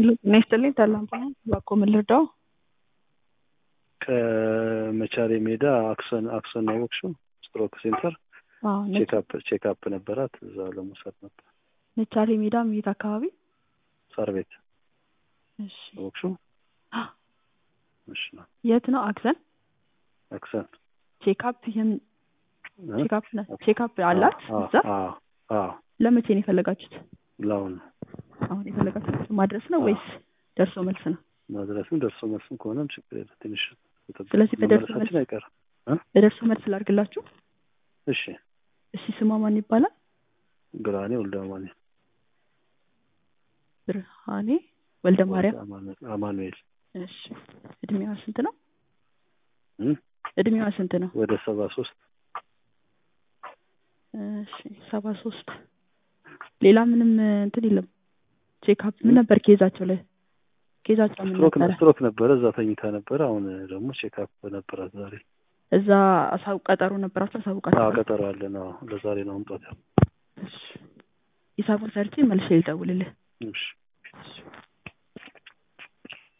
ሄሎ ጤና ይስጥልኝ ታላንት ነኝ እባክዎ ምን ልርዳዎ ከመቻሬ ሜዳ አክሰን አክሰን ነው ያወቅሽው ስትሮክ ሴንተር አዎ ነጭ ቼክአፕ ቼክአፕ ነበራት እዛ ለመውሰድ ነበር ነቻሬ ሜዳ የት አካባቢ ሳር ቤት እሺ ያወቅሽው አ እሺ ነው የት ነው አክሰን አክሰን ቼክአፕ የም እ? ቼክአፕ ነ- ቼክአፕ አላት አዎ እዛ አዎ አዎ ለመቼ ነው የፈለጋችሁት ለአሁን አሁን የፈለጋችሁት ማድረስ ነው አዎ። ወይስ ደርሶ መልስ ነው መድረስም ደርሶ መልስም ከሆነም ችግር የለም ትንሽ ስለዚህ በደርሶ መመለሳችን መልስ- አይቀርም በደርሶ መልስ ላድርግላችሁ እሺ እሺ ስሟ ማን ይባላል ግራኔ ወልደ አማኑኤል ብርሃኔ ወልደ ማርያም አማኑኤል አማኑኤል እሺ እድሜዋ ስንት ነው እ? እድሜዋ ስንት ነው ወደ ሰባ ሶስት እሺ ሰባ ሶስት ሌላ ምንም እንትን የለም ቼክአፕ ምን ነበር ኬዛቸው ላይ ኬዛቸው ምን ስትሮክ ነበረ ስትሮክ ነበረ እዛ ተኝታ ነበረ አሁን ደግሞ ቼክአፕ ነበራት ዛሬ እዛ አሳው ቀጠሮ ነበራቸው አዎ አሳውቃቸው ቀጠሮ አለን አዎ ለዛሬ ነው አምጧት ሂሳቡን ሰርቼ መልሼ ልደውልልህ እሺ